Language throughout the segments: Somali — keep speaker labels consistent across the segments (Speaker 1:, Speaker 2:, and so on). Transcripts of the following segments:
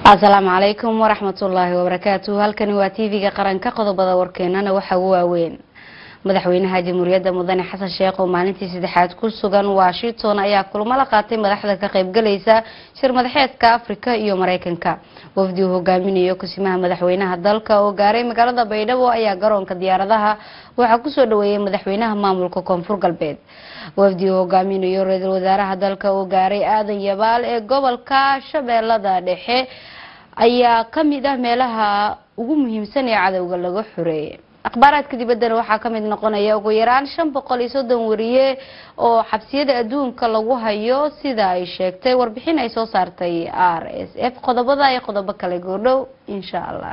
Speaker 1: asalaamu calaykum waraxmatullaahi wabarakaatu halkani waa tv-ga qaranka qodobada warkeenana waxaa ugu waaweyn madaxweynaha jamhuuriyadda mudane xasan sheekh oo maalintii saddexaad ku sugan washington ayaa kulamo la qaatay madaxda ka qaybgalaysa shir madaxeedka afrika iyo mareykanka wafdi uu hogaaminayo kusimaha madaxweynaha dalka oo gaaray magaalada baydhabo ayaa garoonka diyaaradaha waxaa kusoo dhaweeyay madaxweynaha maamulka koonfur galbeed wafdi uu hogaaminayo ra-iisul wasaaraha dalka oo gaaray aadan yabaal ee gobolka shabeellada dhexe ayaa kamid ah meelaha ugu muhiimsan ee cadowga laga xoreeyay akhbaaraadka dibaddana waxaa kamid noqonaya ugu yaraan shan boqol iyo soddon wariye oo xabsiyada adduunka lagu hayo sida ay sheegtay warbixin ay soo saartay r s f qodobada iyo qodobo kale goordhow insha allah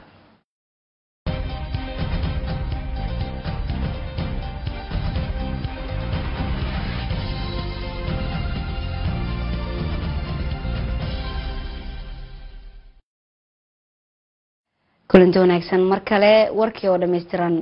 Speaker 1: kulanti wanaagsan mar kale warkii oo dhammaystiran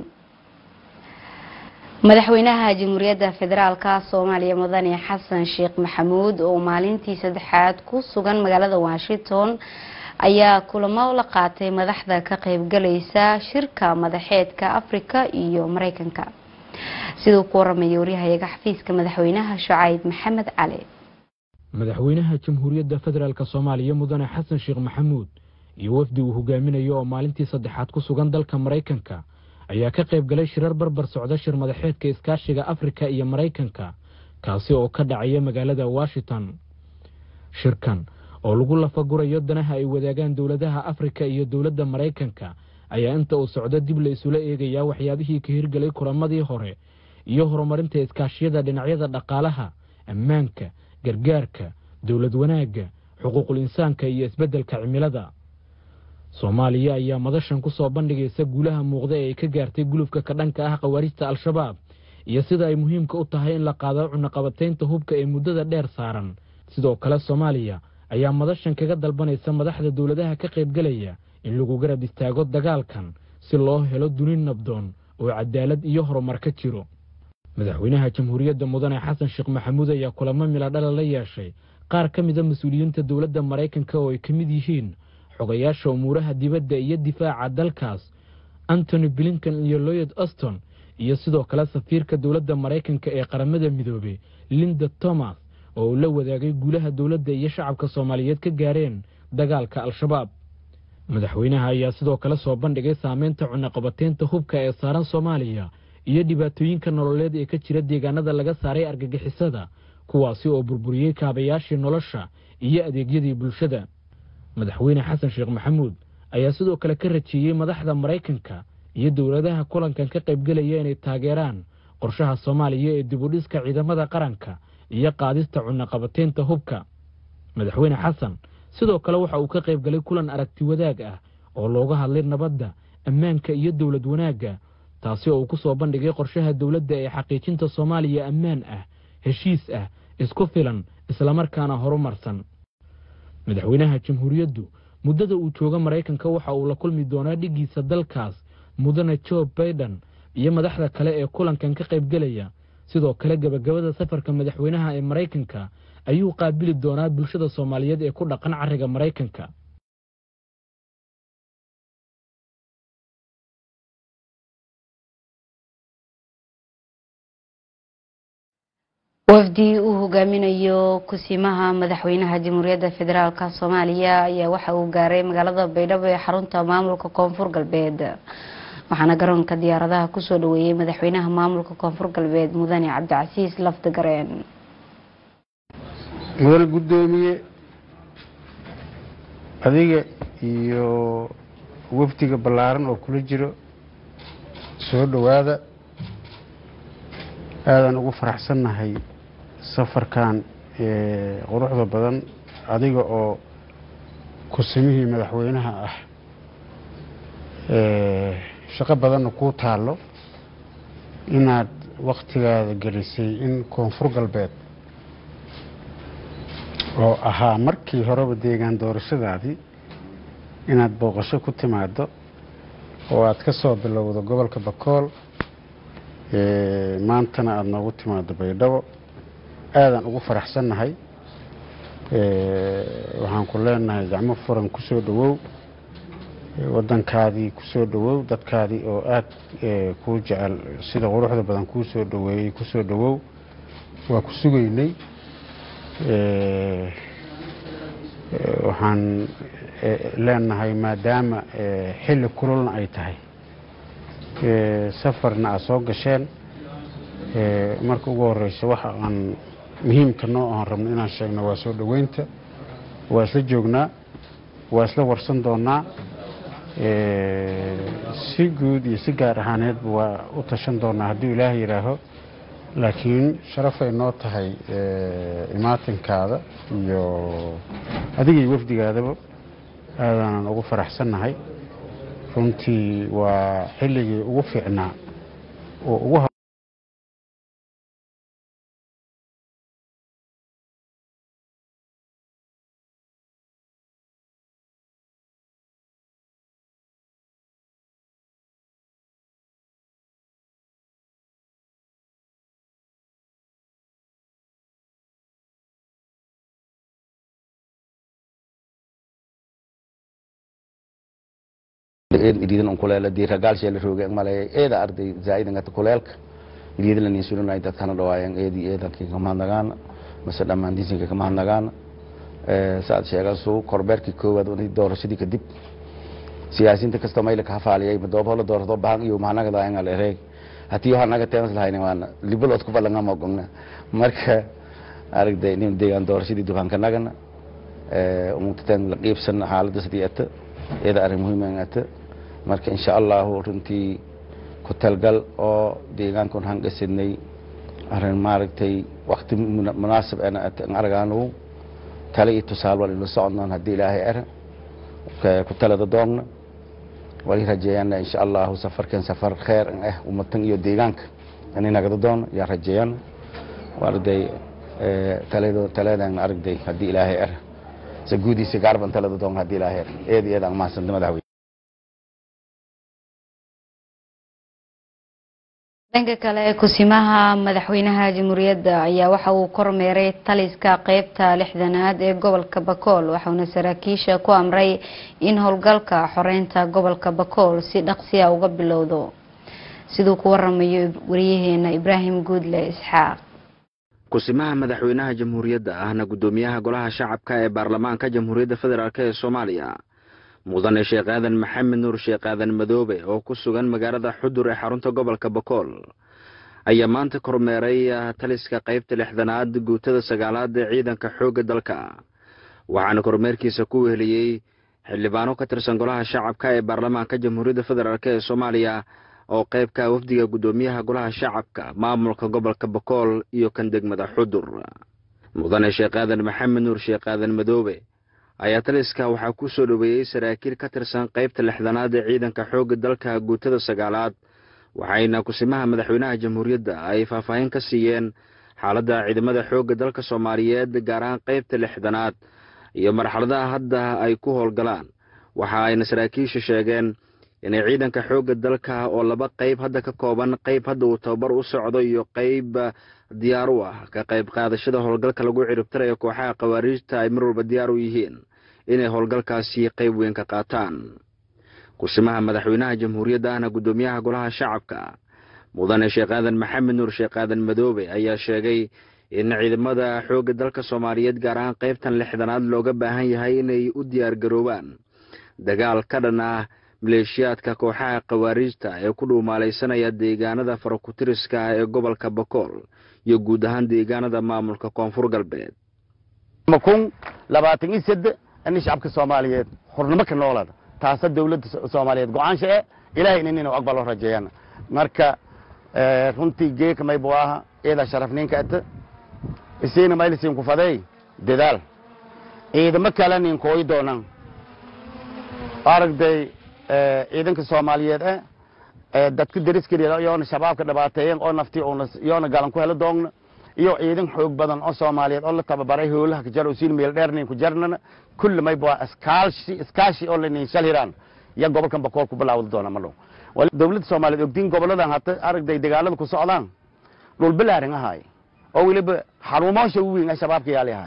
Speaker 1: madaxweynaha jamhuuriyadda federaalka soomaaliya mudane xasan sheekh maxamuud oo maalintii saddexaad ku sugan magaalada washington ayaa kulamo la qaatay madaxda ka qaybgalaysa shirka madaxeedka afrika iyo mareykanka siduu ku waramaya waryahayaga xafiiska madaxweynaha shacayb maxamed cali
Speaker 2: madaxweynaha jamhuuriyadda federaalk soomaaliya mudane xasan sheekh maxamuud iyo wafdi uu hogaaminayo oo maalintii saddexaad ku sugan dalka maraykanka ayaa ka qayb galay shirar barbar socda shir madaxeedka iskaashiga afrika iyo maraykanka kaasi oo ka dhacaya magaalada washington shirkan oo lagu lafagurayo danaha ay wadaagaan dowladaha afrika iyo dowladda maraykanka ayaa inta uu socdo dib la isula eegayaa waxyaabihii ka hirgelay kulamadii hore iyo horumarinta iskaashiyada dhinacyada dhaqaalaha ammaanka gargaarka dowlad wanaagga xuquuqul insaanka iyo isbeddelka cimilada soomaaliya ayaa madashan ku soo bandhigaysa guulaha muuqda ee ay ka gaartay gulufka ka dhanka ah khawaarijta al-shabaab iyo sida ay muhiimka u tahay in la qaado cunaqabataynta hubka ee muddada dheer saaran sidoo kale soomaaliya ayaa madashan kaga dalbanaysa madaxda dowladaha ka qaybgelaya in lagu garab istaago dagaalkan si loo helo duni nabdoon oo cadaalad iyo horumar ka jiro madaxweynaha jamhuuriyadda mudane xasan sheekh maxamuud ayaa kulamo miladhala la yeeshay qaar ka mida mas-uuliyiinta dowladda maraykanka oo ay ka mid yihiin xogayaasha umuuraha dibadda iyo difaaca dalkaas antony blinkan iyo loyed auston iyo sidoo kale safiirka dowladda maraykanka ee qaramada midoobey linda thomas oo uu la wadaagay guulaha dowladda iyo shacabka soomaaliyeed ka gaareen dagaalka al-shabaab madaxweynaha ayaa sidoo kale soo bandhigay saameynta cunaqabateynta hubka ee saaran soomaaliya iyo dhibaatooyinka nololeed ee ka jira deegaanada laga saaray argagixisada kuwaasi oo burburiyey kaabayaashii nolosha iyo adeegyadii bulshada madaxweyne xasan sheekh maxamuud ayaa sidoo kale ka rajeeyey madaxda maraykanka iyo dowladaha kulankan ka qaybgelaya inay taageeraan qorshaha soomaaliya ee dibudhiska ciidamada qaranka iyo qaadista cunaqabateynta hubka madaxweyne xasan sidoo kale waxa uu ka qaybgalay kulan aragti wadaag ah oo looga hadlay nabadda ammaanka iyo dowlad wanaagga taasi oo uu ku soo bandhigay qorshaha dowladda ee xaqiijinta soomaaliya ammaan ah heshiis ah isku filan islamarkaana horumarsan madaxweynaha jamhuuriyaddu muddada uu jooga maraykanka waxa uu la kulmi doonaa dhiggiisa dalkaas mudane jo baiden iyo madaxda kale ee kulankan ka qaybgelaya sidoo kale gebagabada safarka madaxweynaha ee maraykanka ayuu qaabili doonaa bulshada soomaaliyeed ee ku dhaqan cariga maraykanka
Speaker 1: wafdi uu hogaaminayo kusimaha madaxweynaha jamhuuriyadda federaalk soomaaliya ayaa waxa uu gaaray magaalada baydhabo ee xarunta maamulka koonfur galbeed waxaana garoonka diyaaradaha kusoo dhaweeyey madaxweynaha maamulka koonfur galbeed mudane cabdicasiis lafdigareen
Speaker 3: mudane guddoomiye adiga iyo wafdiga ballaaran oo kula jiro soo dhowaada aadaan ugu faraxsannahay safarkan quruxda badan adiga oo kusimihii madaxweynaha ah shaqo badanna kuu taallo inaad wakhtigaada gelisay in koonfur galbeed oo ahaa markii horeba deegaan doorashadaadii inaad booqasho ku timaado oo aad ka soo bilowdo gobolka bakool maantana aada noogu timaado baydhabo aadaan ugu faraxsannahay waxaan ku leenahay gacmo furan ku soo dhowow waddankaadii ku soo dhowow dadkaadii oo aad kuu jecel sida quruxda badan kuu soo dhoweeyey ku soo dhowow waa ku sugaynay waxaan leenahay maadaama xilli kululna ay tahay safarna aad soo gasheen marka ugu horeysa waxa aan muhiimka noo aan rabno inaan sheegno waa soo dhoweynta waa isla joognaa waa isla warsan doonaa si guud iyo si gaar ahaaneedba waa u tashan doonaa hadduu ilaaha yidhaaho laakiin sharafay noo tahay imaatinkaada iyo adiga iyo wafdigaadaba aadaanan ugu faraxsannahay runtii waa xilligii ugu fiicnaa oo ugu
Speaker 4: iriidan un kuleela diiragaalsheela rooge malay eeda arday zaa'idangata kuleelka iriidan lanin sulinay dadkana dhawaayan eedi eedankii kamahadnagaana mase dhammaantiisinka kamahadnagaana saad sheegasu korbeerkii koowaad unay doorashadii kadib siyaasiinta kasta mayla ka hafaaliyay madoob hola doorto bahan iyo mahanagadaangal ereeg hatii hanaga teemas lahayna waana libalood ku balanga mogogna marka aragday nin deegaan doorashadii dukaanka nagana umugtataan la qiibsana xaaladda sidii ata eeda arrin muhiim ata marka insha allahu runtii ku talgal oo deegaankan hangasidnay arrin maaragtay wakti munaasib ana aragaanu tale iyo tusaal wal ila soconnaan haddii ilaahay ara ku talada doogna wali rajeeyana insha allahu safarkan safar kheer ah ummatan iyo deegaanka inay nagada doono yaa rajeeyana arday taladan aragday haddii ilaahay ara se guudiisa gaarban talada doon haddii ilaahay ara eed eed aan mahadsanta madaxweyne
Speaker 1: dhanka kale kusimaha madaxweynaha jamhuuriyadda ayaa waxa uu kormeeray taliska qeybta lixdanaad ee gobolka bakool waxauna saraakiisha ku amray in howlgalka xoreynta gobolka bakool si dhaqsiya uga bilowdo siduu ku waramayo wariyaheena ibraahim guudle isxaaq
Speaker 5: kusimaha madaxweynaha jamhuuriyadda ahna guddoomiyaha golaha shacabka ee baarlamaanka jamhuuriyadda federaalk ee soomaaliya mudane sheekh aadan maxamed nuur sheekh aadan madoobe oo ku sugan magaalada xudur ee xarunta gobolka bakool ayaa maanta kormeeray taliska qaybta lixdanaad guutada sagaalaad ee ciidanka xoogga dalka waxaana kormeerkiisa ku weheliyey xildhibaano ka tirsan golaha shacabka ee baarlamaanka jamhuuriyadda federaalk ee soomaaliya oo qaybka wafdiga guddoomiyaha golaha shacabka maamulka gobolka bakool iyo kan degmada xudur mudane sheekh aadan maxamed nuur sheekh aadan madoobe ayaa taliska waxaa ku soo dhoweeyey saraakiil ka tirsan qaybta lixdanaad ee ciidanka xoogga dalka guutada sagaalaad waxayna kusimaha madaxweynaha jamhuuriyadda ay faahfaahin ka siiyeen xaaladda ciidamada xoogga dalka soomaaliyeed gaar ahaan qaybta lixdanaad iyo marxaladaha hadda ay ku howlgalaan waxa ayna saraakiisha sheegeen inay ciidanka xoogga dalka oo laba qayb hadda ka kooban qayb hadda uu tababar u socdo iyo qayb diyaar u ah ka qayb qaadashada howlgalka lagu ciribtirayo kooxaha khawaariijta ay mar walba diyaar u yihiin inay howlgalkaasi qayb weyn ka qaataan kusimaha madaxweynaha jamhuuriyadda ahna guddoomiyaha golaha shacabka mudane sheekh aadan maxamed nuur sheekh aadan madoobe ayaa sheegay in ciidamada xoogga dalka soomaaliyeed gaar ahaan qaybtan lixdanaad looga baahan yahay inay u diyaar garoobaan dagaal ka dhan ah maleeshiyaadka kooxaha khawaariijta ee ku dhuumaalaysanaya deegaanada farakutiriska ah ee gobolka bakool iyo guud ahaan deegaanada maamulka koonfur galbeed
Speaker 4: kun labaatan iyo sade ini shacabka soomaaliyeed xurnimo ka noolada taasa dawladda soomaaliyeed go-aansha e ilahay inin inuu aqbalo rajeeyana marka runtii geeka maybu aha iyada sharafninka ata isiina maylisin ku faday dadaal ciidamo kale nin kooyi doonan aragday ciidanka soomaaliyeed eh dadku dariskeliya yoona shabaabka dhibaateeyen oo nafti yoona galan ku helo doogna iyo ciidan xoog badan oo soomaaliyeed oo la tababaray howlaha kajar siin meel dheer nin ku jarnana kulli mayba waa iskaashi iskaashi oo lanin shal hiraan ya gobolkan bakool ku bilaawda doona ma dhow dawladda soomaaliyeed ogdiin goboladan hata aragday dagaalada ku socdaan dhul bilaarin ahaay oo weliba xaruumoosha weyn ee shabaabka yaali ahaay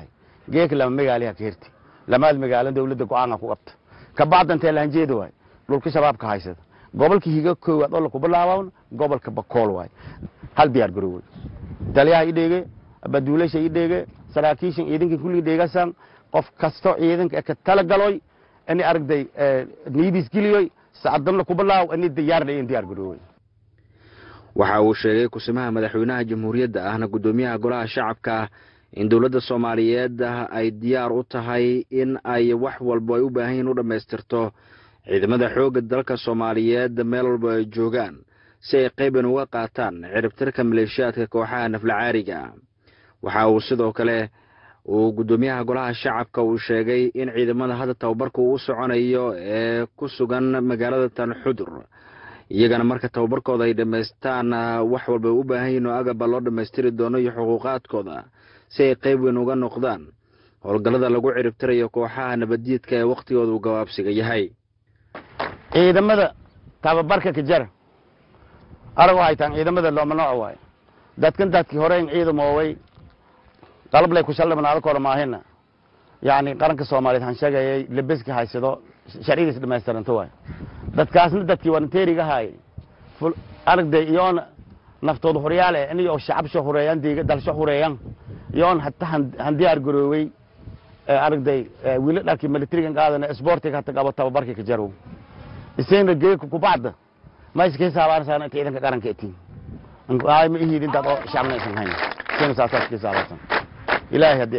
Speaker 4: geeka lama magaaliha ka herti lamaad magaalo dawladda go-aanka ku qabta kabacdantee lahanjeeda waay dhulka shabaabka haysada gobolka higa koowaad oo laku bilaabawn gobolka bakool waay hal diyaar garowey taliyaha i dheege abaduulasha i dheege saraakiishan ciidanka kulli dheegasan qof kasto ciidanka ka tala galoy ini aragday niidis geliyoy sacadamna ku bilaaw ini diyaarna in diyaar garowey
Speaker 5: waxa uu sheegay kusimaha madaxweynaha jamhuuriyadda ahna guddoomiyaha golaha shacabka in dowladda soomaaliyeed ay diyaar u tahay in ay wax walbo ay u baahan yihin u dhammaystirto ciidamada xoogga dalka soomaaliyeed meel walba ay joogaan si ay qayban uga qaataan ciribtirka maleeshiyaadka kooxaha naflacaariga waxa uu sidoo kale uu guddoomiyaha golaha shacabka uu sheegay in ciidamada hadda tababarka uu u soconayo ee ku sugan magaalada tan xudur iyagana marka tababarkooda ay dhammaystaan wax walba ay u baahan yihin oo agaba loo dhammaystiri doono iyo xuquuqaadkooda si ay qayb weyn uga noqdaan howlgallada lagu ciribtirayo kooxaha nabaddiidka ee wakhtigooda uu gabaabsiga yahay
Speaker 4: ciidamada tababarka ka jara arag waxay tahan ciidamada looma nooc waayo dadkan dadkii horeyn ciidamooway qalablay ku shaldhibnaada kora maahina yacni qaranka soomaaliyeed han sheegayay lebeska haysado sharcigiis dhamaystiranto waayo dadkaasna dadkii waranteeriga haayay aragday iyoona naftooda horyaale iniyo shacabsho hureeyan diiga dalsho hureeyan iyoon hata han diyaar garoowey aragday wili dharkii militarigan qaadana sportiga hata qabo tababarkii ka jarow isayna geeka kubacda ma iska hisaabaanaysaa inta ciidanka qaranka etiin ay ma ihid intaad oo shacabna aysan hayn isayna saasaa iska hisaabaysan ilaahay haddii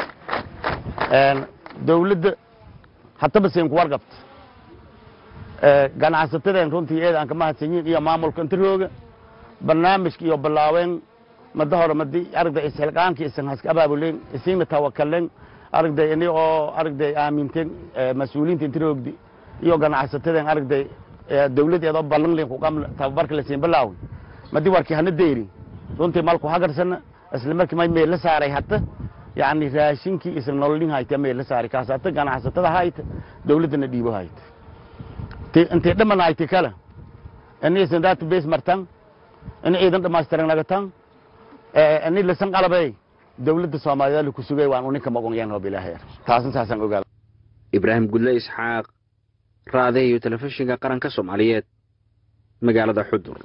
Speaker 4: ah dawladda hataba sayn ku warqabta ganacsatadeen runtii eeda aan ka mahadsanyiin iyo maamulka intirooga barnaamijka iyo bilaaween mada hore madi aragday isxilqaankii isan haska abaabuleen isina tawakalen aragday ini oo aragday aaminteen mas-uuliyiinta intiroogdi iyo ganacsatadeen aragday dawladeedoo ballanlin kuqam tababarka lasiin bilaaw madi warkii hana deyri runtii malku hagarsana isla markii may meel la saaray hata yani raashinkii isla nololin hayta meel la saaray kaas hata ganacsatada hayta dawladdana dhiibo hayta intay dhaman hayti kale ini isan database martan ini ciidan dhamaystiran nagatan ini lasan qalabey dawladda soomaaliyeed laku sugay waan uninka magonyan oo bilaahay taasna saasaan ogaada
Speaker 5: ibraahim gudle isxaaq raade iyo telefishinka qaranka soomaaliyeed magaalada xudur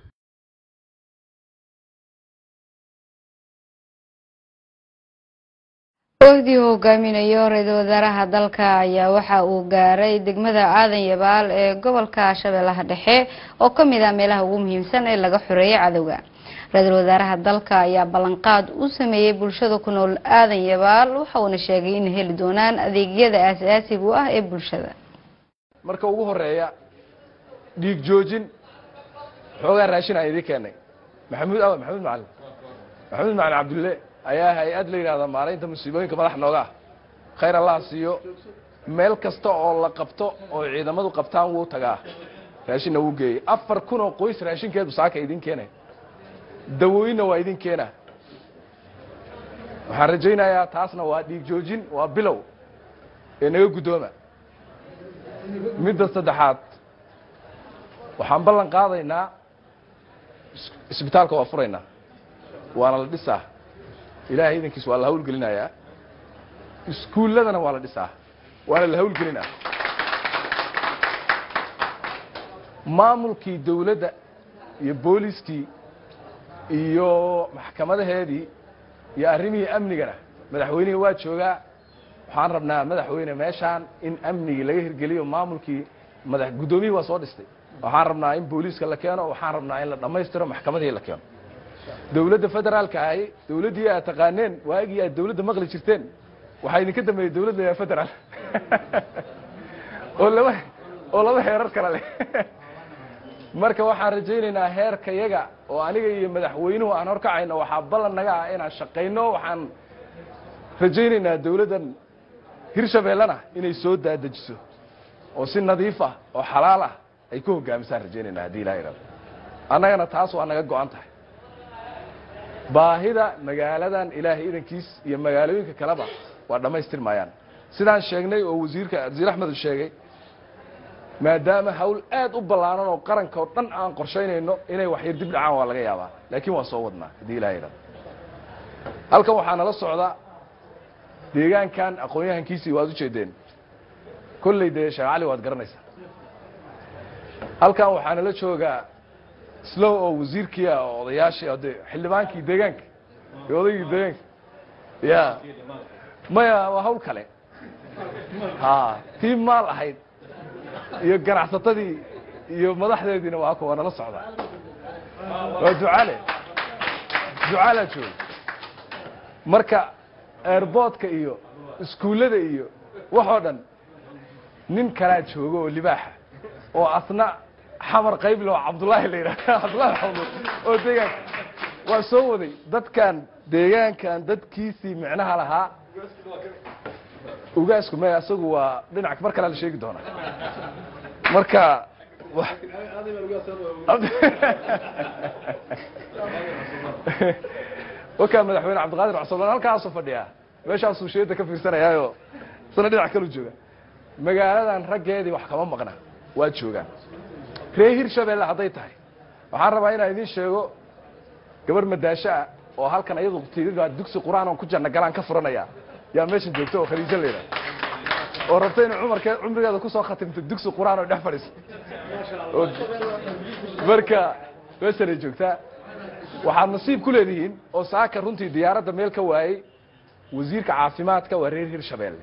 Speaker 1: wafdii hogaaminayo ra-iisul wasaaraha dalka ayaa waxa uu gaaray degmada aadan yabaal ee gobolka shabeellaha dhexe oo ka mid ah meelaha ugu muhiimsan ee laga xoreeyay cadowga ra-iisul wasaaraha dalka ayaa ballanqaad u sameeyey bulshada ku nool aadan yabaal waxa uuna sheegay in heli doonaan adeegyada aasaasiga u ah ee bulshada
Speaker 6: marka ugu horeeya dhiig joojin xoogaa raashin aan idin keenay maxamuud awa maxamuud macalin maxamuud macalin cabdulle ayaa hay-ad la yidhahda maaraynta musiibooyinka madax nooga ah khayr allaha siiyo meel kasta oo la qabto oo ciidamadu qabtaan wuu tagaa raashinna wuu geeyey afar kun oo qoys raashinkeedu saaka idin keenay dawooyinna waa idin keena waxaan rajaynayaa taasna waa dhiig joojin waa bilow ee naga guddooma midda saddexaad waxaan ballan qaadaynaa isbitaalka waa furaynaa waana la dhisaa ilaahay idankiis waa la hawlgelinayaa iskuulladana waa la dhisaa waana la hawlgelinaa maamulkii dawladda iyo booliskii iyo maxkamadaheedii iyo arrimihii amnigana madaxweynihii waa joogaa waxaan rabnaa madaxweyne meeshaan in amnigii laga hirgeliyo maamulkii madax guddoomiyihii waa soo dhistay waxaan rabnaa in booliiska la keeno waxaan rabnaa in la dhammaystiro maxkamadihii la keeno dawladda federaalka ahi dawladdii aad taqaaneen waagii aad dawladda maqli jirteen waxaa idinka dambeeyey dawlad la yidhaha federaal oo laba oo laba heerar kale leh marka waxaan rajaynaynaa heerka yaga oo aniga iyo madaxweynuhu aan horkacayno waxaa ballan naga ah inaan shaqayno waxaan rajaynaynaa dawladdan hirshabeellena inay soo daadejiso oo si nadiif ah oo xalaal ah ay ku hogaamisaan rajaynaynaa haddii ilaha irado annagana taas waa naga go-an tahay baahida magaaladan ilaahay idankiis iyo magaalooyinka kaleba waa dhammaystir maayaan sidaan sheegnay oo wasiirka wasiir axmed uu sheegay maadaama hawl aad u ballaaran oo qaranka oo dhan aan qorshaynayno inay waxyar dib dhacaan waa laga yaabaa laakiin waa soo wadnaa haddii ilaha irado halkan waxaa nala socda deegaankan aqoon-yahankiisii waad ujeedeen kolley dee sheekh cali waad garanaysaa halkan waxaana la joogaa slow oo wasiirkii ah oo odayaashii de xildhibaankii deegaanka iyo odaygii deegaanka ya maya waa hawl kale ha tii maal ahayd iyo ganacsatadii iyo madaxdeediina waa waa nala socdaa waa ducaale ducaalaa jooga marka airboodka iyo iskuullada iyo waxoo dhan nin kalaa jooga oo libaaxa oo asna xamar qayble oo cabdullaahi la yidhaha cabdullahi maxamuud oo deegaanka waa soo waday dadkan deegaankan dadkiisii micnaha lahaa ugaasku maya isagu waa dhinac mar kalea la sheegi doonaa marka wakaa madaxweyne cabdiqaadir cusublan halkaasuu fadhiyaa meeshaasuu sheeda ka fiirsanayaayo isna dhinac kalu jooga magaaladan raggeedii wax kama maqna waa joogaan ree hirshabelle hadday tahay waxaan rabaa inaan idiin sheego gabar madaasho ah oo halkan iyadu tiiga dugsi qur-aan oon ku janna galaan ka furanaya yaa meeshan joogta oo khaliijo layidhaha oo rabta inay cumarkee cumrigeeda kusoo khatimto dugsi qur-aan oo dhex fadhiiso oo marka meeshanay joogtaa waxaad nasiib ku leedihiin oo saaka runtii diyaaradda meel ka waayey wasiirka caafimaadka waa reer hirshabelle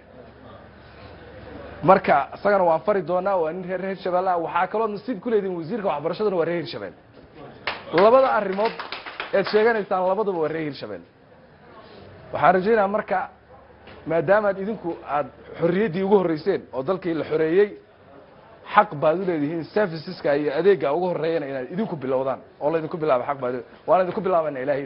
Speaker 6: marka isagana waan fari doonaa waa nin reer hirshabelle ah waxaa kaloo nasiib ku leedihiin wasiirka waxbarashaduna waa reer hirshabelle labada arrimood ead sheeganaysaan labaduba waa reer hirshabelle waxaan rajaynaa marka maadaamaad idinku aad xorriyaddii ugu horreyseen oo dalkii la xoreeyey xaq baad u leedihiin serviceska iyo adeegga ugu horreeyana inaad idinku bilowdaan oo laydinku bilaaba xaq baad waana idinku bilaabana ilahay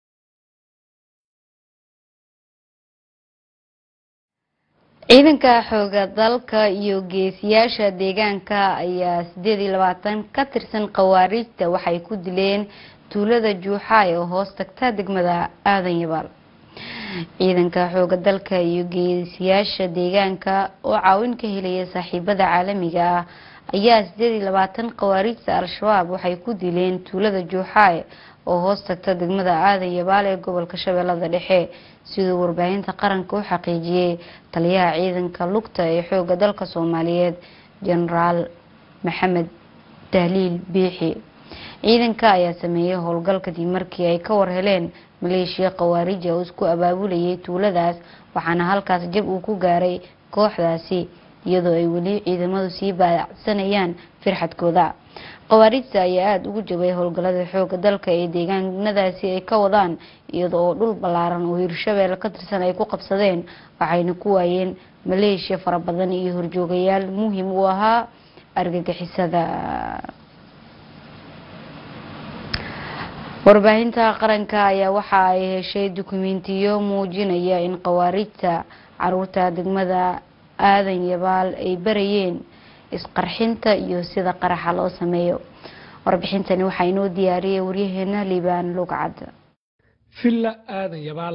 Speaker 1: ciidanka xooga dalka iyo geesiyaasha deegaanka ayaa sideed iyo labaatan ka tirsan khawaariijta waxay ku dileen tuulada juuxaay oo hoos tagta degmada aadan yabaal ciidanka xooga dalka iyo geesiyaasha deegaanka oo caawin ka helaya saaxiibada caalamiga ah ayaa sideed iyo labaatan khawaariijta al-shabaab waxay ku dileen tuulada juuxaay oo hoos tagta degmada aadan yabaal ee gobolka shabeellada dhexe siduu warbaahinta qaranka u xaqiijiyey taliyaha ciidanka lugta ee xooga dalka soomaaliyeed jenaraal maxamed dahliil biixi ciidanka ayaa sameeyey howlgal kadib markii ay ka warheleen maleeshiya khawaarija oo isku abaabulayay tuuladaas waxaana halkaas jab uu ku gaaray kooxdaasi iyadoo ay weli ciidamadu sii baacsanayaan firxadkooda khawaarijta ayaa aada ugu jabay howlgalada xooga dalka ee deegaanadaasi ay ka wadaan iyada oo dhul ballaaran oo hirshabelle ka tirsan ay ku qabsadeen waxayna ku waayeen maleeshiya fara badan iyo horjoogayaal muhim u ahaa argagixisada warbaahinta qaranka ayaa waxa ay heshay dukumentiyo muujinaya in khawaarijta caruurta degmada aadan yabaal ay barayeen isqarxinta iyo sida qaraxa loo sameeyo warbixintani waxaa inoo diyaariyay waryaheena liibaan lugcad
Speaker 7: villa aadan yabaal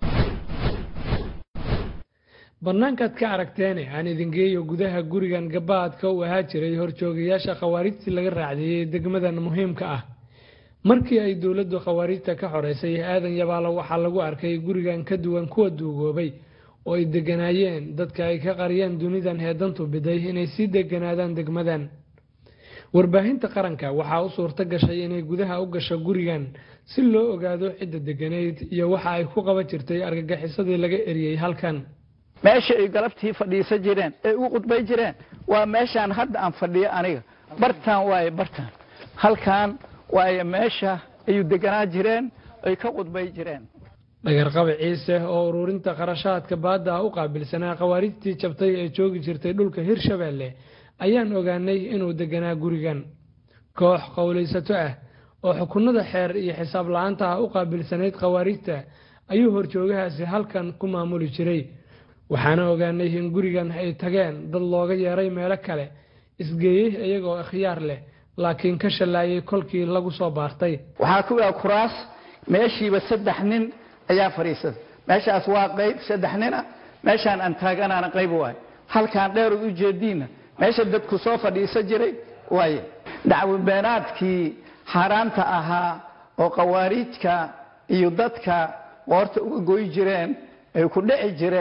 Speaker 7: bannaankaad ka aragteene aan idin geeyo gudaha gurigan gabaadka u ahaa jiray horjoogayaasha khawaarijtii laga raacdeeyey degmadan muhiimka ah markii ay dowladdu khawaarijta ka xoreysay aadan yabaalo waxaa lagu arkay gurigan ka duwan kuwa duugoobay oo ay deganaayeen dadka ay ka qariyeen dunidan heedantu biday inay sii deganaadaan degmadan warbaahinta qaranka waxaa u suurto gashay inay gudaha u gasho gurigan si loo ogaado cidda deganayd iyo waxa ay ku qaban jirtay argagixisadii laga eriyey halkan
Speaker 8: meesha ay galabtii fadhiisan jireen ay ugu qudbay jireen waa meeshaan hadda aan fadhiyo aniga bartaan waaye bartaan halkan waaye meesha ayuu deganaa jireen ay ka qudbay jireen
Speaker 7: dhagarqabi ciise oo ururinta qarashaadka baadda ah u qaabilsanaa khawaarijtii jabtay ee joogi jirtay dhulka hirshabeelle ayaan ogaanay inuu deganaa gurigan koox qowlaysato ah oo xukunada xeer iyo xisaab la-aanta ah u qaabilsanayd khawaarijta ayuu horjoogahaasi halkan ku maamuli jiray waxaana ogaanay in gurigan ay tageen dad looga yeeray meelo kale isgeeyey iyagoo ikhyaar leh laakiin ka shallaayay kolkii lagu soo baartay
Speaker 8: waxaa ku yaa kuraas meeshiiba saddex nin ayaa fadhiisada meeshaas waa qayb saddex nina meeshaan aan taaganaana qayb waaye halkaan dheerood u jeediinna meesha dadku soo fadhiisan jiray waaye dacwabeenaadkii xaaraanta ahaa oo khawaariijka iyo dadka qoorta uga goy jireen ay ku dhici jireen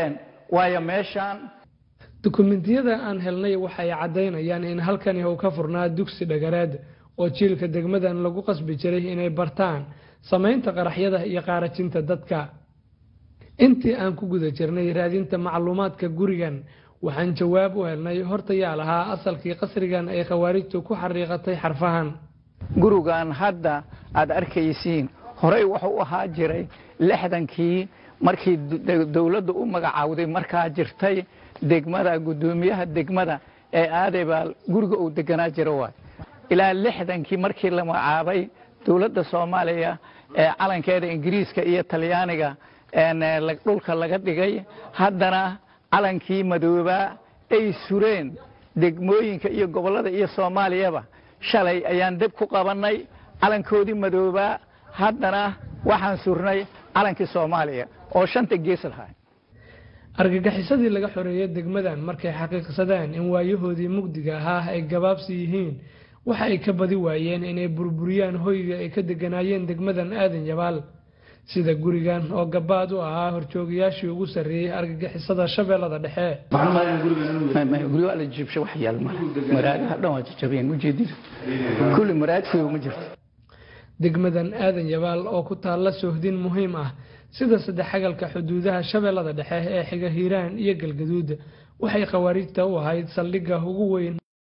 Speaker 8: waayo meeshaan
Speaker 7: dukumentiyada aan helnay waxay caddaynayaan in halkani uu ka furnaa dugsi dhagareed oo jiilka degmadan lagu qasbi jiray inay bartaan samaynta qaraxyada iyo qaarajinta dadka intii aan ku guda jirnay raadinta macluumaadka gurigan waxaan jawaab u helnay horta yaa lahaa asalkii qasrigan ay khawaarijtu ku xariiqatay xarfahan
Speaker 8: gurigan hadda aad arkaysiin horey wuxuu u ahaa jiray lixdankii markii dowladda u magacaawday markaa jirtay degmada guddoomiyaha degmada ee aadebaal guriga uu deganaa jira waay ilaa lixdankii markii la magacaabay dowladda soomaaliya ee calankeeda ingiriiska iyo talyaaniga dhulka laga dhigay haddana calankii madoobaa ay sureen degmooyinka iyo gobollada iyo soomaaliyaba shalay ayaan deb ku qabannay calankoodii madoobaa haddana waxaan surnay calankii soomaaliya oo shanta gees lahaa
Speaker 7: argagixisadii laga xoreeyay degmadan markay xaqiiqsadeen in waayahoodii mugdiga ahaa ay gabaabsi yihiin waxa ay ka badi waayeen inay burburiyaan hoyga ay ka deganaayeen degmadan aadan yabaal sida gurigan oo gabaad u ahaa horjoogayaashii ugu sarreeyey argagixisada shabeellada dhexe
Speaker 8: guryo waa la jiibshay wax yaal male maraadaha dhan waa jajabeen ujeedida kulli maraad fiyo ma jirto
Speaker 7: degmadan aadan yabaal oo ku taalla sohdin muhiim ah sida saddexagalka xuduudaha shabeellada dhexe ee xiga hiiraan iyo galgaduud waxay khawaarijta u ahayd saldhigga ugu weyn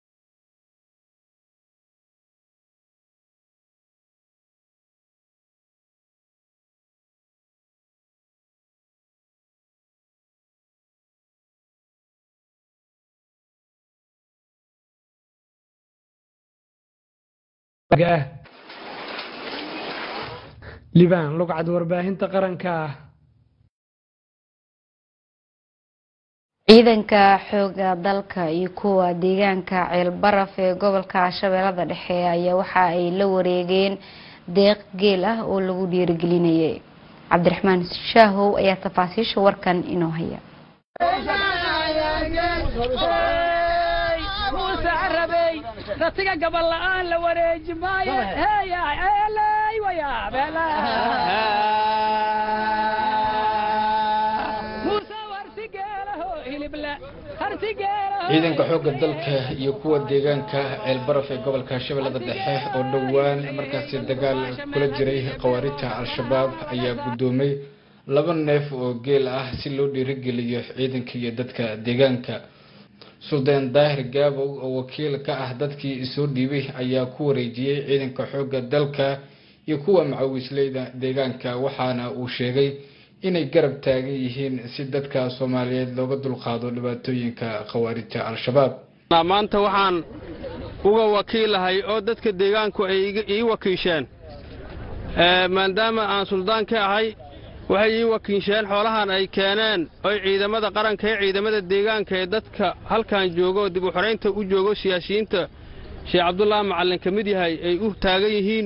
Speaker 7: libaan lugcad warbaahinta qaranka ah
Speaker 1: ciidanka xooga dalka iyo kuwa deegaanka ceelbaraf ee gobolka shabeellada dhexe ayaa waxa ay la wareegeen deeq geel ah oo lagu dhiirigelinayay cabdiraxmaan shaahow ayaa tafaasiisha warkan inoo haya
Speaker 9: ratiga gabal la'aan la wareeji maayo heeyay
Speaker 10: ciidanka xoogga dalka iyo kuwa deegaanka ceelbaraf ee gobolka shabeellada dhexe oo dhowaan markaasi dagaal kula jiray khawaarijta al-shabaab ayaa guddoomay laba neef oo geel ah si loo dhiirigeliyo ciidanka iyo dadka deegaanka suldaan daahir gaabow oo wakiil ka ah dadkii soo dhiibay ayaa ku wareejiyey ciidanka xoogga dalka iyo kuwa macawisleyda deegaanka waxaana uu sheegay inay garab taagan yihiin si dadka soomaaliyeed looga dulqaado dhibaatooyinka khawaarijta al-shabaab
Speaker 11: maanta waxaan uga wakiilahay oo dadka deegaanku ay ii wakiisheen maadaama aan suldaan ka ahay waxay ii wakiisheen xoolahan ay keeneen oy ciidamada qaranka ee ciidamada deegaanka ee dadka halkan jooga oo dib u xoraynta u joogo siyaasiyiinta sheekh cabdulaahi macallin ka mid yahay ay u taagan yihiin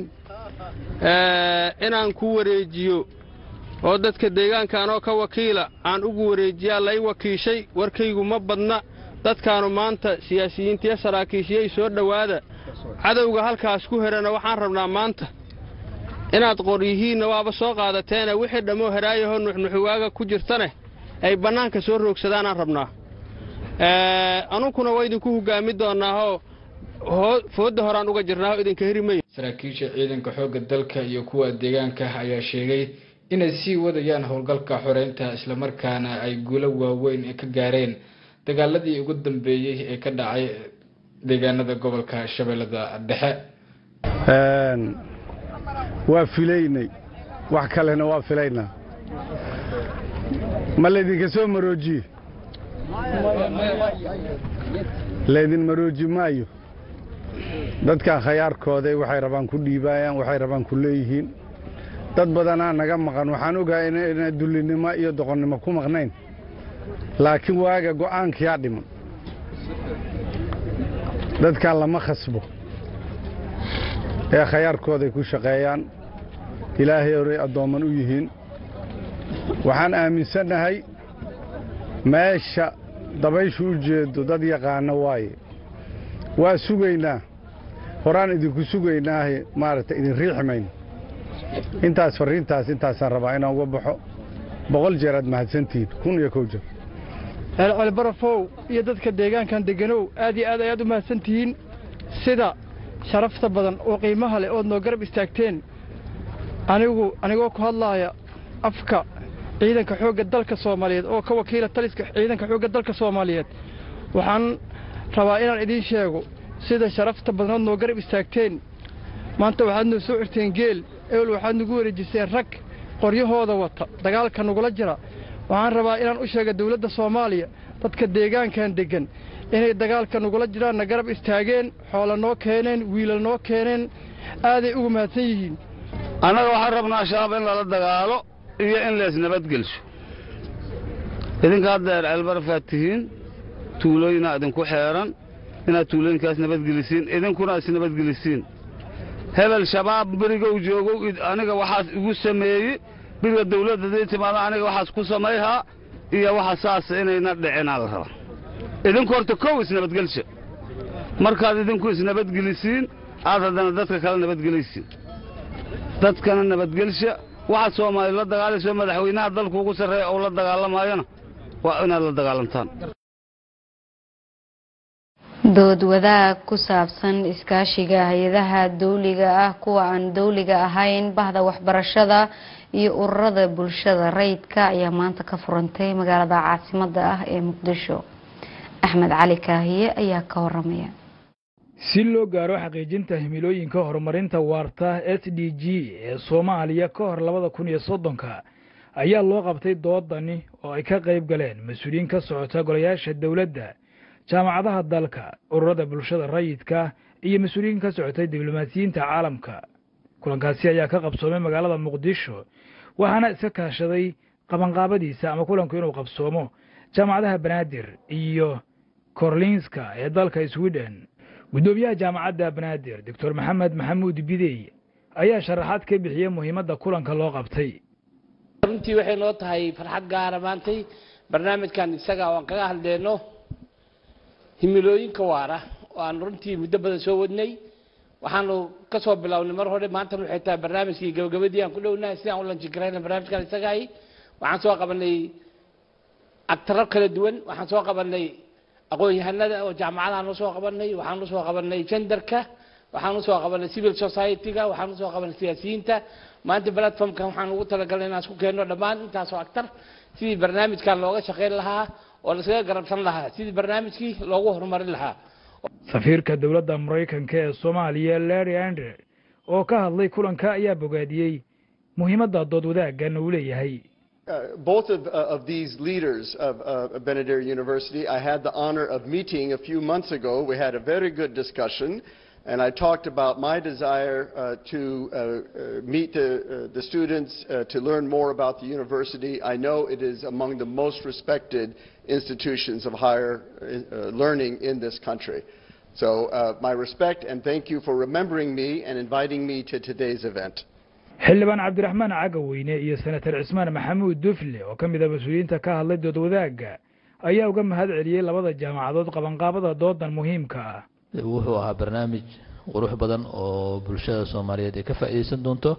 Speaker 11: inaan ku wareejiyo oo dadka deegaanka anoo ka wakiila aan ugu wareejiyaa lay wakiishay warkaygu ma badna dadkaanu maanta siyaasiyiintiyo saraakiishiyay soo dhowaada cadowga halkaas ku herana waxaan rabnaa maanta inaad qoryihiinna waaba soo qaadateene wixii dhammoo heraayahoo nuxnuxuwaaga ku jirtane ay bannaanka soo roogsadaanaan rabnaa anunkuna waa idinku hoggaami doonaahoo foodda horaan uga jirnaaho idinka heri mayo
Speaker 10: saraakiisha ciidanka xoogga dalka iyo kuwa deegaanka ayaa sheegay inay sii wadayaan howlgalka xoreynta islamarkaana ay guulo waaweyn ka gaareen dagaaladii ugu dambeeyey ee ka dhacay deegaanada gobolka shabeellada dhexe
Speaker 12: waa filaynay wax kalena waa filaynaa ma laydinka soo maroojiye laydin marooji maayo dadkan khayaarkooday waxay rabaan ku dhiibaayaan waxay rabaan ku leeyihiin dad badanaa naga maqan waxaan ogahay inay dullinimo iyo doqonnimo ku maqnayn laakiin waaga go'aankiyaa dhiman dadkan lama khasbo ee khayaarkooday ku shaqeeyaan ilaahay oray addoomman u yihiin waxaan aaminsannahay meesha dabayshu u jeedo dad yaqaana waaye waa sugaynaa horaan idinku sugaynaahe maaragtay idin riixi mayno intaas farriintaas intaasaan rabaa inaan uga baxo boqol jeer aad mahadsantihiin kun iyo kow jeer
Speaker 13: ceelceelbarafow iyo dadka deegaankan deganow aad iyo aad ayaad u mahadsan tihiin sida sharafta badan oo qiimaha leh ood noo garab istaagteen anigu anigoo ku hadlaaya afka ciidanka xoogga dalka soomaaliyeed oo ka wakiila taliska ciidanka xoogga dalka soomaaliyeed waxaan rabaa inaan idiin sheego sida sharafta badan ood noo garab istaagteen maanta waxaad noo soo xirteen geel ewel waxaad nagu wareejiseen rag qoryahooda wata dagaalka nagula jira waxaan rabaa inaan u sheega dawladda soomaaliya dadka deegaankan deggan inay dagaalka nagula jiraanna garab istaageen xoola noo keeneen wiilal noo keeneen aaday ugu mahadsan yihiin
Speaker 14: annaga waxaan rabnaa shabaab in lala dagaalo iyo in lees nabadgelsho idinka hadda ceelbarafaad tihiin tuulooyinaa idinku xeeran inaad tuulooyinkaas nabadgelisiin idinkuna is nabadgelisiin hebel shabaab berigow joogow aniga waxaas igu sameeyey beriga dawladda dii timaada aniga waxaas ku samayhaa iyo waxa saas inayna dhicinaa la rabaa idinku horta kow isnabadgelsha markaad idinku isnabadgelisiin aad haddana dadka kale nabadgelaysiin dadkana nabadgelsha waxaad soomaali la dagaalayso madaxweynaha dalku ugu sarreeya oo la dagaalamayana waa inaad la dagaalantaan
Speaker 1: dood wadaag ku saabsan iskaashiga hay-adaha dawliga ah kuwa aan dawliga ahayn bahda waxbarashada iyo ururada bulshada rayidka ayaa maanta ka furantay magaalada caasimada ah ee muqdisho axmed cali kaahiye ayaa ka waramaya
Speaker 15: si loo gaaro xaqiijinta himilooyinka horumarinta waarta s d g ee soomaaliya ka hor labada kun iyo soddonka ayaa loo qabtay doodani oo ay ka qayb galeen mas-uuliyiin ka socota golayaasha dowladda jaamacadaha dalka ururada bulshada rayidka iyo mas-uuliyiin ka socotay diblomaasiyiinta caalamka kulankaasi ayaa ka qabsoomay magaalada muqdisho waxaana iska kaashaday qabanqaabadiisa ama kulanku inuu qabsoomo jaamacadaha banaadir iyo korlinska ee dalka sweden guddoomiyaha jaamacadda banaadir doctor maxamed maxamuud bidey ayaa sharaxaad ka bixiyey muhiimadda kulanka loo qabtay
Speaker 16: runtii waxay noo tahay farxad gaara maantay barnaamijkan isaga oo aan kaga hadleyno himilooyinka waara oo aan runtii muddo badan soo wadnay waxaanu ka soo bilownay mar hore maantana waxay tahay barnaamijkii gabagabadii aan ku dhownahay sidaan u lanjigarayna barnaamijkan isagahay waxaan soo qabanay agtaro kala duwan waxaan soo qabanay aqoon-yahanada oo jaamacadahaan usoo qabanay waxaan usoo qabanay genderka waxaan usoo qabanay civil society-ga waxaan usoo qabanay siyaasiyiinta maanta platformkan waxaan ugu talagalnay inaan isku keenno dhammaan intaasoo actar sidii barnaamijkan looga shaqayn lahaa oo laiskaga garabsan lahaa sidii barnaamijkii loogu horumarin lahaa
Speaker 15: safiirka dowladda maraykanka ee soomaaliya larry andre oo ka hadlay kulanka ayaa bogaadiyey muhiimadda dood wadaaggan uu leeyahay
Speaker 17: Uh, both of, uh, of these leaders of uh, Benadir University, I had the honor of meeting a few months ago. We had a very good discussion, and I talked about my desire to meet the, the students to learn more about the university. I know it is among the most respected institutions of higher learning in this country. So, my respect and thank you for remembering me and inviting me to today's event.
Speaker 15: xildhibaan cabdiraxmaan cagaweyne iyo senatar cismaan maxamuud dufle oo ka mid a mas-uuliyiinta ka hadlay dood wadaagga ayaa uga mahad celiyey labada jaamacadood qabanqaabada doodan muhiimka ah
Speaker 18: wuxuu ahaa barnaamij qurux badan oo bulshada soomaaliyeed ay ka faa'iideysan doonto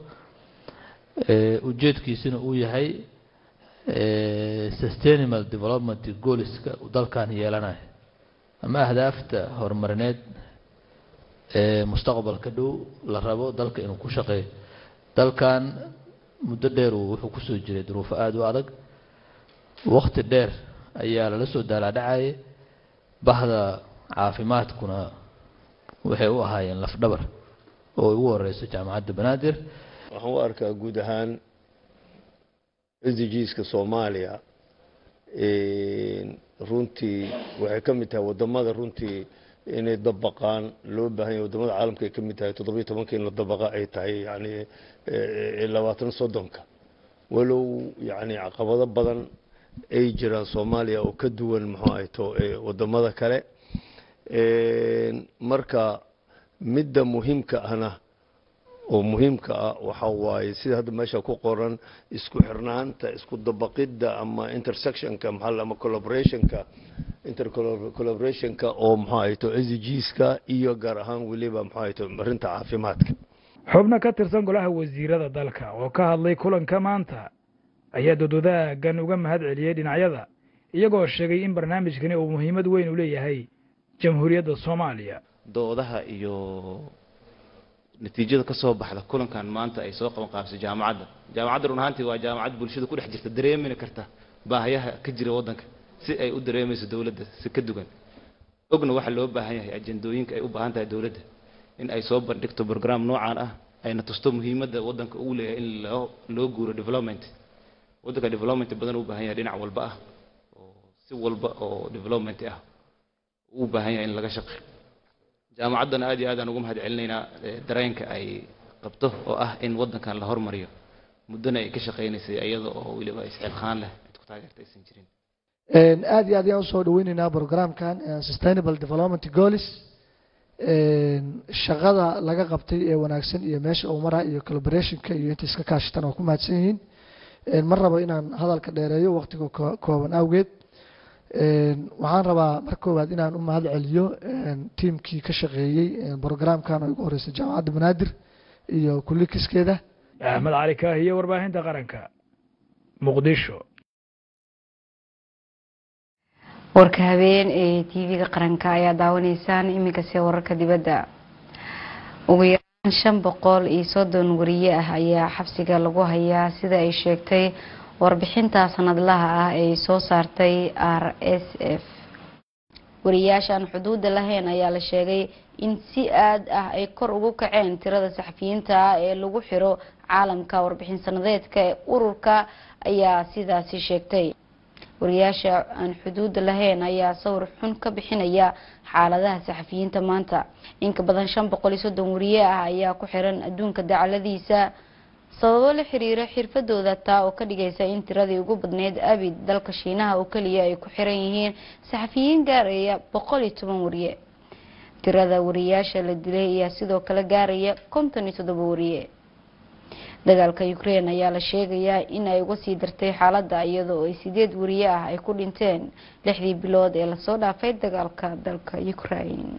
Speaker 18: ujeedkiisina uu yahay sustainable development goalska dalkan yeelanayo ama ahdaafta horumarineed ee mustaqbalka dhow la rabo dalka inuu ku shaqeeyo dalkan muddo dheer uu wuxuu kusoo jiray duruufo aada u adag wakti dheer ayaa lala soo daalaadhacayay bahda caafimaadkuna waxay u ahaayeen lafdhabar oo ugu horeyso jaamacadda banaadir
Speaker 19: waxaan u arkaa guud ahaan sdgska soomaaliya runtii waxay ka mid tahay wadamada runtii inay dabaqaan loo baahan yahay wadamada caalamka ay ka mid tahay toddobiyo tobanka in la dabaqa ay tahay yani labaatan soddonka walow yani caqabado badan ay jiraan soomaaliya oo ka duwan muxuu ay to wadamada kale marka midda muhiimka ahna oo muhiimka ah waxa waaye sida hadda meesha ku qoran isku xirnaanta isku dabaqidda ama intersectionka maxaa ama collaborationka intercollaborationka oo muxuu ay to sdgska iyo gaar ahaan weliba muxuu ay to arrinta caafimaadka
Speaker 15: xubno ka tirsan golaha wasiirada dalka oo ka hadlay kulanka maanta ayaa dood wadaaggan uga mahad celiyey dhinacyada iyagoo sheegay in barnaamijkani uu muhiimad weyn u leeyahay jamhuuriyadda soomaaliya
Speaker 20: doodaha iyo natiijada ka soo baxda kulankan maanta ay soo qaban qaabisay jaamacadda jaamacadda run ahaantii waa jaamacad bulshada ku dhex jirta dareemina karta baahayaha ka jira waddanka si ay u dareemayso dowladda si ka dugan ogna waxaa loo baahan yahay ajendooyinka ay u baahan tahay dowladda in ay soo bandhigto program noocaan ah ayna tusto muhiimadda waddanka uu leeyahay in loo loo guuro development waddanka development badan u baahan yahay dhinac walba ah oo si walba oo development ah uu u baahan yahay in laga shaqeeyo jaamacaddana aad iyo aad aan ugu mahad celinaynaa dareenka ay qabto oo ah in waddankan la hormariyo muddana ay ka shaqaynaysay iyada oo weliba isxilqaan leh cid ku taageerta aysan jirin
Speaker 21: aad iyo aad ayaan usoo dhaweyneynaa programkan sustainable development goals shaqada laga qabtay ee wanaagsan iyo meesha uu maraa iyo collaborationka iyo inta iska kaashataan waa ku mahadsan yihiin ma rabo inaan hadalka dheereeyo waqtiga kooban awgeed waxaan rabaa mar koowaad inaan u mahad celiyo tiimkii ka shaqeeyey programkan oo ugu horeysay jaamacadda banaadir iyo kulikiskeeda
Speaker 15: axmed cali kaahiye warbaahinta qaranka muqdisho
Speaker 1: warka habeen ee tv-ga qaranka ayaa daawanaysaan iminkase wararka dibadda ugu yaraan shan boqol iyo soddon wariye ah ayaa xabsiga lagu hayaa sida ay sheegtay warbixinta sanadlaha ah ee soo saartay r s f wariyaashaan xuduudda lahayn ayaa la sheegay in si aad ah ay kor ugu kaceen tirada saxafiyiinta ah ee lagu xiro caalamka warbixin sanadeedka ee ururka ayaa sidaasi sheegtay wariyaasha aan xuduudda lahayn ayaa sawir xun ka bixinaya xaaladaha saxafiyiinta maanta inka badan shan boqol iyo soddon wariye ah ayaa ku xiran adduunka dacaladiisa sababo la xiriira xirfadooda taa oo ka dhigaysa in tiradii ugu badneyd abid dalka shiinaha oo keliya ay ku xiran yihiin saxafiyiin gaaraya boqol iyo toban wariye tirada wariyaasha la dilay ayaa sidoo kale gaaraya konton iyo toddoba wariye dagaalka ukraine ayaa la sheegayaa in ay uga sii dartay xaaladda iyadoo ay sideed wariye ah ay ku dhinteen lixdii bilood ee lasoo dhaafay dagaalka dalka ukraine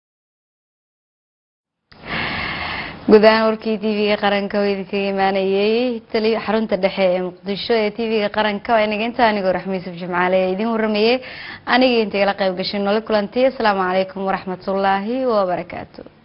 Speaker 1: guud ahaan warkii tv-ga qaranka oo idinkaga imaanayay xarunta dhexe ee muqdisho ee tv-ga qaranka waa inaga inta anigoo raxmi yusuf jimcaale ee idiin waramayay aniga intagala qayb gashay nolo kulanti asalaamu calaykum waraxmatullaahi wabarakaatu